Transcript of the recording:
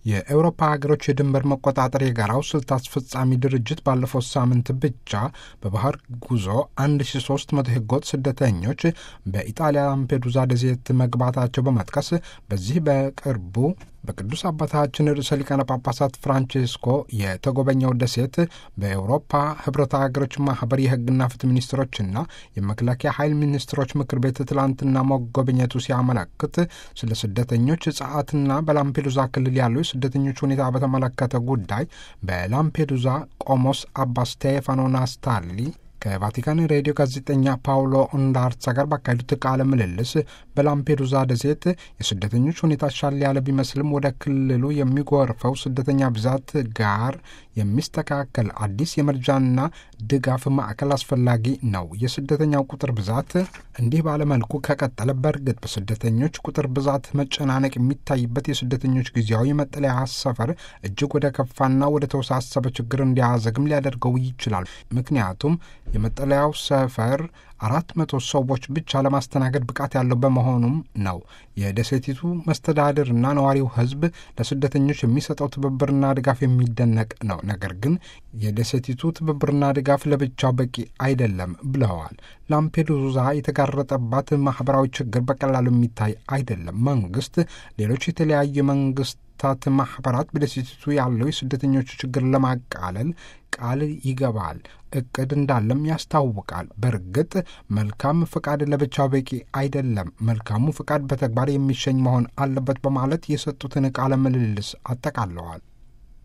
የአውሮፓ ሀገሮች የድንበር መቆጣጠር የጋራው ስልት አስፈጻሚ ድርጅት ባለፈው ሳምንት ብቻ በባህር ጉዞ 1300 ህገወጥ ስደተኞች በኢጣሊያ ላምፔዱዛ ደሴት መግባታቸው በመጥቀስ በዚህ በቅርቡ በቅዱስ አባታችን ርዕሰ ሊቃነ ጳጳሳት ፍራንቼስኮ የተጎበኘው ደሴት በአውሮፓ ህብረት ሀገሮች ማህበር የህግና ፍትህ ሚኒስትሮችና የመከላከያ ኃይል ሚኒስትሮች ምክር ቤት ትላንትና መጎብኘቱ ሲያመለክት ስለ ስደተኞች ጸዓትና በላምፔዱዛ ክልል ያለው የስደተኞች ሁኔታ በተመለከተ ጉዳይ በላምፔዱዛ ቆሞስ አባ ስቴፋኖ ናስታሊ ከቫቲካን ሬዲዮ ጋዜጠኛ ፓውሎ እንዳርሳ ጋር ባካሄዱት ቃለ ምልልስ በላምፔዱዛ ደሴት የስደተኞች ሁኔታ ሻል ያለ ቢመስልም ወደ ክልሉ የሚጎርፈው ስደተኛ ብዛት ጋር የሚስተካከል አዲስ የመርጃና ድጋፍ ማዕከል አስፈላጊ ነው። የስደተኛው ቁጥር ብዛት እንዲህ ባለመልኩ ከቀጠለ በእርግጥ በስደተኞች ቁጥር ብዛት መጨናነቅ የሚታይበት የስደተኞች ጊዜያዊ መጠለያ ሰፈር እጅግ ወደ ከፋና ወደ ተወሳሰበ ችግር እንዲያዘግም ሊያደርገው ይችላል። ምክንያቱም የመጠለያው ሰፈር አራት መቶ ሰዎች ብቻ ለማስተናገድ ብቃት ያለው በመሆኑም ነው። የደሴቲቱ መስተዳድርና ነዋሪው ሕዝብ ለስደተኞች የሚሰጠው ትብብርና ድጋፍ የሚደነቅ ነው። ነገር ግን የደሴቲቱ ትብብርና ድጋፍ ለብቻው በቂ አይደለም ብለዋል። ላምፔዱዛ የተጋረጠባት ማህበራዊ ችግር በቀላሉ የሚታይ አይደለም። መንግስት፣ ሌሎች የተለያዩ መንግስት ታት ማህበራት በደሴቲቱ ያለው የስደተኞቹ ችግር ለማቃለል ቃል ይገባል፣ እቅድ እንዳለም ያስታውቃል። በእርግጥ መልካም ፍቃድ ለብቻው በቂ አይደለም፣ መልካሙ ፍቃድ በተግባር የሚሸኝ መሆን አለበት በማለት የሰጡትን ቃለ ምልልስ አጠቃለዋል።